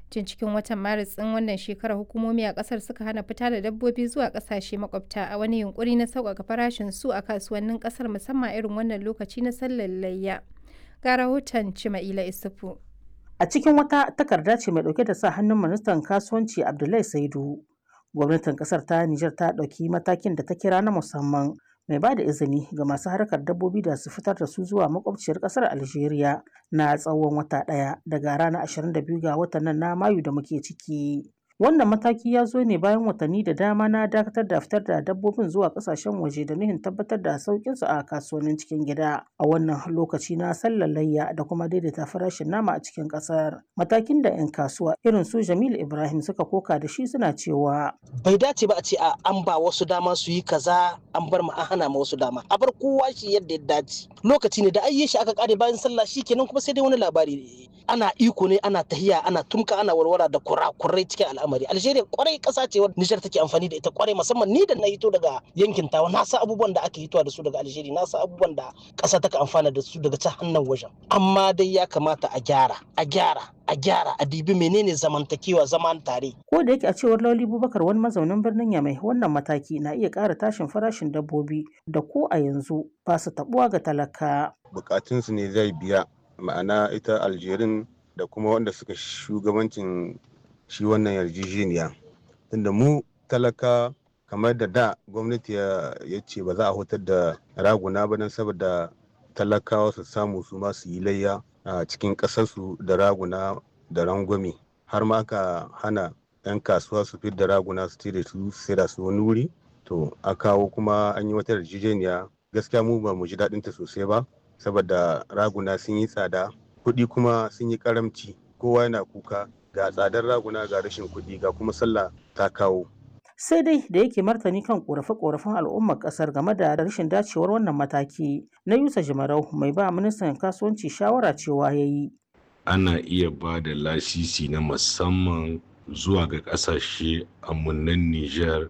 Tun cikin watan Maris ɗin wannan shekarar hukumomi a ƙasar suka hana fita da dabbobi zuwa ƙasashe makwabta a wani yunkuri na sauƙaƙa farashin su a kasuwannin ƙasar musamman irin wannan lokaci na sallar layya. Ga rahoton Cima'ila Isufu. A cikin wata takarda ce mai ɗauke da sa hannun ministan kasuwanci Abdullahi Saidu. Gwamnatin ƙasar ta Nijar ta ɗauki matakin da ta kira na musamman mai ba da izini ga masu harkar dabbobi da su fitar da su zuwa makwabciyar ƙasar Algeria na tsawon wata ɗaya daga ranar 22 ga watan nan na Mayu da muke ciki. Wannan mataki ya zo ne bayan watanni da dama na dakatar da fitar da dabbobin zuwa kasashen waje da nuhin tabbatar da sauƙinsu a kasuwannin cikin gida a wannan lokaci na sallar layya da kuma daidaita farashin nama a cikin ƙasar. Matakin da 'yan kasuwa irin su Jamilu Ibrahim suka koka da shi suna cewa. Bai dace ba a ce a an ba wasu dama su yi kaza an bar ma an hana ma wasu dama. A bar kowa shi yadda ya dace. Lokaci ne da ayye shi aka kare bayan sallah shi kenan kuma sai dai wani labari ana iko ne ana tahiya ana tumka ana warwara da kurakurai cikin al'amari algeria kwarai kasa ce wadda nijar take amfani da ita kwarai musamman ni da na hito daga yankin tawa na sa abubuwan da aka hitowa da su daga algeria na sa abubuwan da kasa take amfana da su daga ta hannun wajen amma dai ya kamata a gyara a gyara a gyara a dibi menene zamantakewa zaman tare ko da yake a cewar lauli bubakar wani mazaunin birnin yamai wannan mataki na iya ƙara tashin farashin dabbobi da ko a yanzu ba su tabuwa ga talaka bukatunsu ne zai biya ma'ana ita aljerin da kuma wanda suka shugabancin shi wannan yarjejeniya tunda mu talaka kamar da da gwamnati ya ce ba za a hutar da raguna ba don saboda talakawa su samu su ma su yi layya a cikin ƙasarsu da raguna da rangwame har ma aka hana 'yan kasuwa su fi da raguna su da su sai da su wani wuri to a kawo kuma an yi wata yarjejeniya gaskiya mu ba mu ji daɗinta sosai ba saboda raguna sun yi tsada kuɗi kuma sun yi karamci kowa yana kuka ga tsadar raguna ga rashin kuɗi ga kuma sallah ta kawo sai dai da yake martani kan korafe-korafen al'ummar kasar game da rashin dacewar wannan mataki na yusa jimarau mai ba ministan kasuwanci shawara cewa ya yi ana iya ba da lasisi na musamman zuwa ga kasashe amunan niger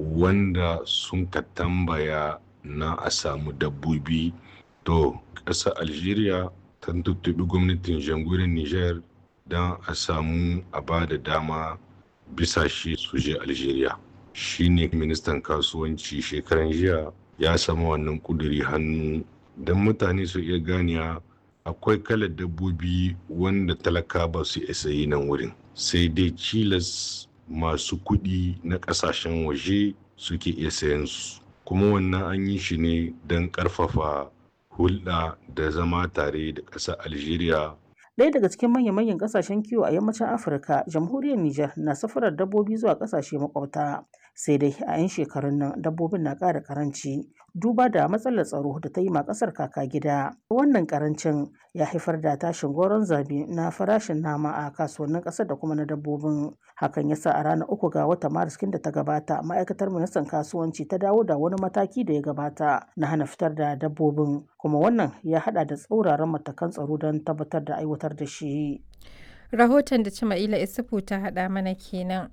wanda sun ka tambaya na a samu dabbobi to ƙasar algeria ta tuttubi gwamnatin jamhuriyar niger don a samu a ba da dama bisa shi su je algeria shine ministan kasuwanci shekaran jiya ya samu wannan kuduri hannu don mutane su iya ganiya akwai kalar dabbobi wanda talaka ba su isa yi nan wurin sai dai cilas masu kudi na kasashen waje suke iya sayan su kuma wannan an yi shi ne don karfafa hulɗa da zama tare da ƙasar algeria Ɗaya daga cikin manya-manyan ƙasashen kiwo a yammacin Afirka, jamhuriyar Nijar na safarar dabbobi zuwa ƙasashe makwabta. Sai dai a 'yan shekarun nan dabbobin na ƙara ƙaranci duba da matsalar tsaro da ta yi ma ƙasar kaka gida. Wannan ƙarancin ya haifar da tashin goron zabi na farashin nama a kasuwannin ƙasar da kuma na dabbobin. Hakan ya sa a ranar uku ga watan Maris da ta gabata ma'aikatar ministan kasuwanci ta dawo da wani mataki da ya gabata na hana fitar da dabbobin kuma wannan ya hada da tsauraran matakan tsaro don tabbatar da aiwatar da shi. Rahoton da Cima'ila Isufu ta haɗa mana kenan.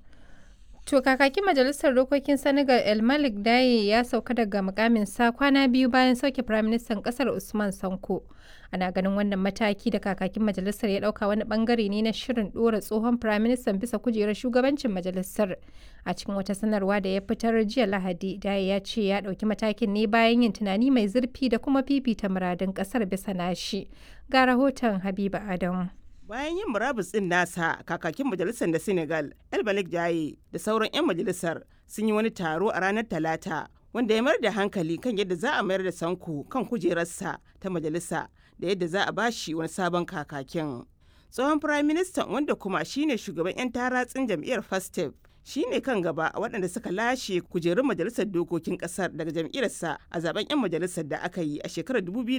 To kakakin majalisar dokokin Senegal El Malik Daye ya sauka daga mukamin sa kwana biyu bayan sauke firaministan kasar Usman Sanko. Ana ganin wannan mataki da kakakin majalisar ya dauka wani bangare ne na shirin dora tsohon firaministan bisa kujerar shugabancin majalisar. A cikin wata sanarwa da ya fitar jiya Lahadi, Daye ya ce ya dauki matakin ne bayan yin tunani mai zurfi da kuma fifita muradun kasar bisa nashi. Ga rahoton Habiba Adamu. bayan yin murabus din nasa kakakin majalisar da senegal el malik jaye da sauran 'yan majalisar sun yi wani taro a ranar talata wanda ya mayar da hankali kan yadda za a mayar da sanko kan kujerarsa ta majalisa da yadda za a bashi wani sabon kakakin tsohon firayim ministan wanda kuma shine shugaban 'yan taratsin jam'iyyar fastef shine kan gaba a waɗanda suka lashe kujerun majalisar dokokin ƙasar daga jam'iyyarsa a zaben 'yan majalisar da aka yi a shekarar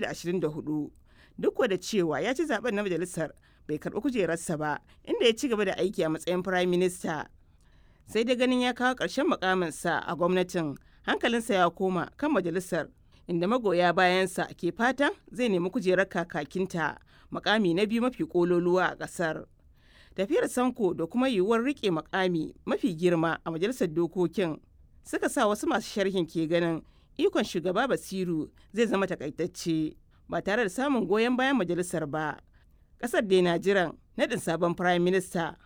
2024 duk da cewa ya ci zaben na majalisar bai karɓi kujerarsa ba inda ya ci gaba da aiki a matsayin firayim minista sai dai ganin ya kawo ƙarshen mukaminsa a gwamnatin hankalinsa ya koma kan majalisar inda magoya bayansa ke fatan zai nemi kujerar kakakinta makami na biyu mafi kololuwa a ƙasar tafiyar sanko da kuma yiwuwar rike makami mafi girma a majalisar dokokin suka sa wasu masu sharhin ke ganin ikon shugaba basiru zai zama takaitacce ba tare da samun goyon bayan majalisar ba kasar dai na jiran naɗin sabon prime minister